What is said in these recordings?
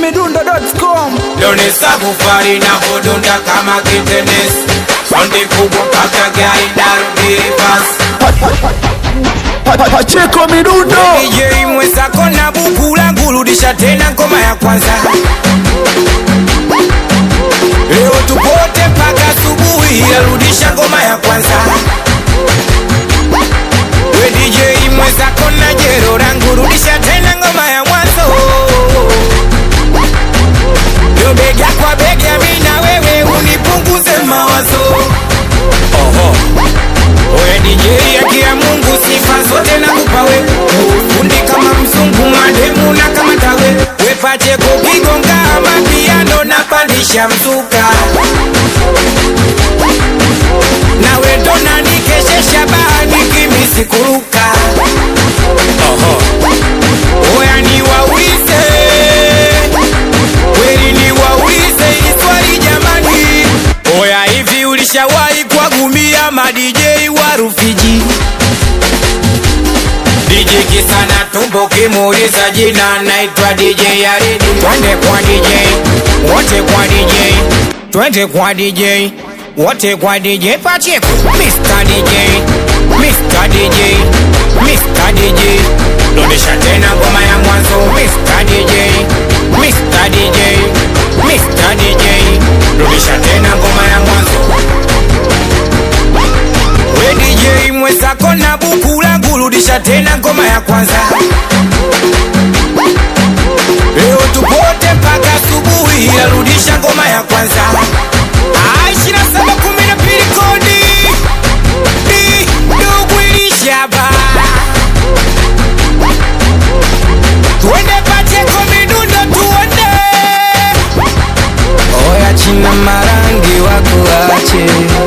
chizimidundo.com Donesa kufari na kudunda kama kitenesi Saundi kubwa mpaka gari narudi reverse Pa- pa- Pacheko midundo DJ mwenzako na buku langu rudisha tena ngoma ya kwanza Leo tupote mpaka asubuhi arudisha ngoma ya kwanza We DJ mwenzako na jero langu rudisha tena ngoma ya mwanzo Yo bega kwa bega mimi na wewe unipunguze mawazo Oho Oye DJ akia Mungu sifa zote na kupawe Fundi kama mzungu mademu na kama tawe Wepache kukigonga mapiano na pandisha mzuka Na wendo na nikeshesha bahani kimisi kuruka Oho Oya ni waulize Kweli ni waulize iswali jamani Oya hivi ulishawahi kuwagumia ma DJ wa Rufiji DJ kisana tumbo kimuuliza jina naitwa DJ Yaridi Twende kwa DJ wote kwa DJ Twende kwa DJ wote kwa DJ Pacheco Mr. DJ Mr. DJ Mr. DJ Rudisha tena ngoma ya mwanzo Mr. DJ Mr. DJ Mr. DJ Rudisha tena ngoma ya mwanzo We DJ mwenzako na buku langu rudisha tena ngoma ya kwanza Leo tupote mpaka asubuhi arudisha ngoma ya kwanza Ah, ishirini na saba kumi na mbili kodi Di, ndugu ilishaba Tuende Pacheko midundo tuende Oya china marangi wakuache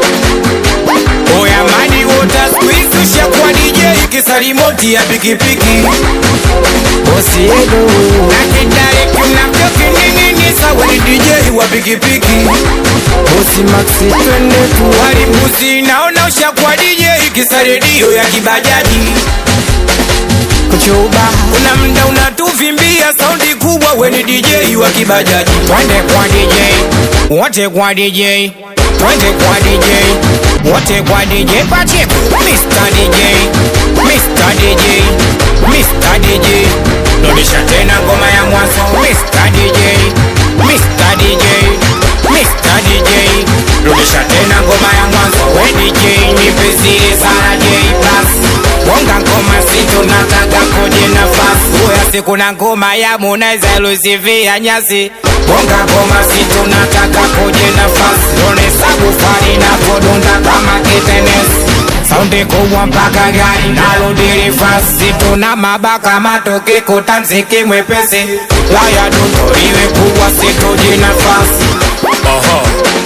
Oya mani wota squeeze ushakuwa DJ kisarimoti ya pikipiki Bosi yedo Na kidare kuna mjoki nini sawa ni DJ wa pikipiki Bosi Maxi twende tu Walimbuzi naona ushakuwa DJ kisaredio ya kibajaji kuchuba kuna mda unatuvimbia saundi kubwa weni DJ wa kibajaji twende kwa DJ wote kwa DJ twende kwa DJ wote kwa DJ Pacheco Mr. DJ Mr. DJ Mr. DJ rudisha tena ngoma ya mwanzo Mr. DJ Mr. DJ Mr. DJ rudisha tena ngoma ya mwanzo we DJ nipe zile sana J plus Bonga ngoma sito nataka koje nafasi Uya siku na ngoma ya Harmonize ilusivia nyasi Bonga ngoma sito nataka koje nafasi Lone sabu fari na kodunda kama kitenesi Saundi kubwa mpaka gari narudi reverse Tuna mabaka matoke kutanziki mwepesi Laya duto iwe kubwa situji nafasi Oho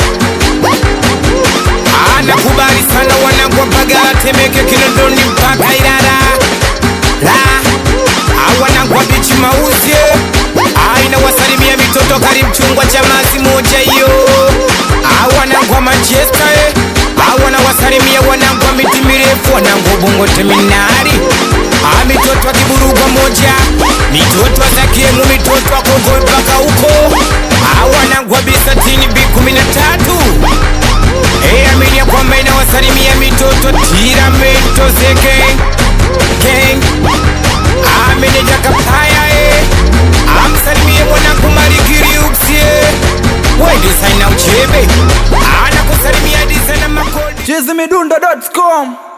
Anakubali sana wanangu Mbagala, Temeke, Kinondoni mpaka Ilala la awanangu wa bichi mauzi aina wasalimia mitoto kari mchungwa cha mazi moja hiyo awanangu wa Manchester eh. awana wasalimia wanangu wa miti mirefu wanangu bongo teminari a mitoto wa kiburugwa moja mitoto wa zakiemu mitoto wa kongo mpaka huko awanangu wa bisatini bi kumi na tatu Hey, amini ya kwamba inawasalimia mitoto tiramento zeke gang ameneja kapaya e amsalimie mwanangu malikiri uksie wedesaina uchebe anakusalimia disana makodi chizimidundo.com